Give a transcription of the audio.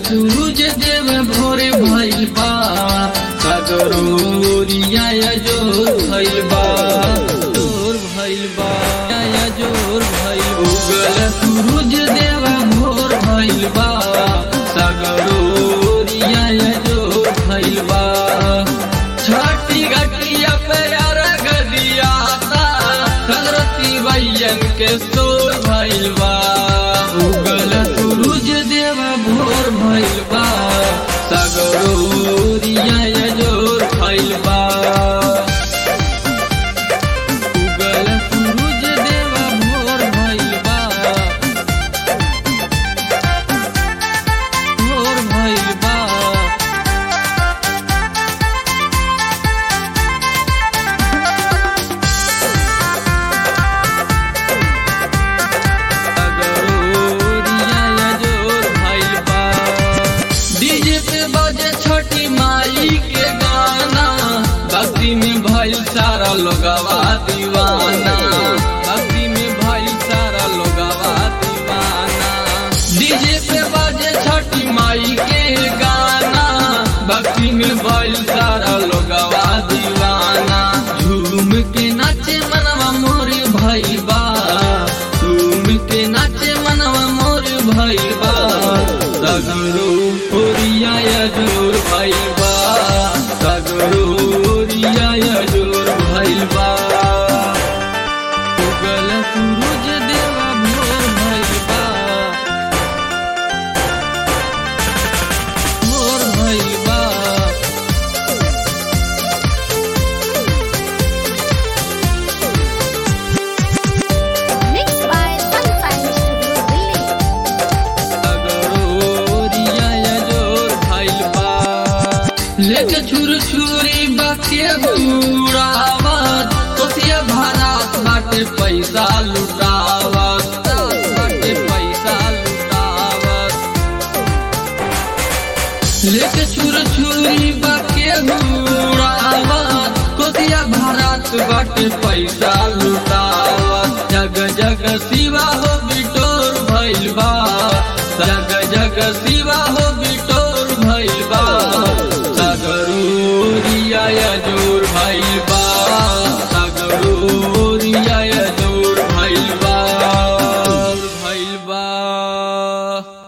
सूरज देव भोरे भइल बा सगरोरिया जोर भइल बा जोर भइल बा या जोर भइल उगल सूरज देव भोर भइल बा सगरोरिया जोर भइल बा छठी घटिया पे अरग दियाता सरस्वती भैयन के सोर भइल बा उगल सूरज देव भोर भइल बा सगरोरिया जोर भइल बा उगल सूरज देव भोर भइल बा भोर भइल बा डीजे पे बजे छोटी माई के गाना भक्ति में भइल सारा लोगवा दीवाना भक्ति में भइल सारा लोगवा दीवाना डीजे पे बजे छोटी माई के गाना भक्ति में भइल सारा लोगवा दीवाना झूम के नाचे मनवा मोर भइबा झूम के नाचे मनवा मोर भइबा सगरो ओरिया जोर भइबा सगरो ओरिया जोर भइबा उगल सूरज देवा भोर भइबा भोर भइबा Mixed by Sunshine Studio Delhi. लेके छुर छुरी बाके बुरावत कोसिया भारत बाटे पैसा लुटावत बाटे पैसा लुटावत लेके छुर छुरी बाके बुरावत कोसिया भारत बाटे पैसा लुटावत जग जग शिवा हो बिटोर भइल बा जग जग शिवा हो बिटोर भइल बा सगरूरिया जो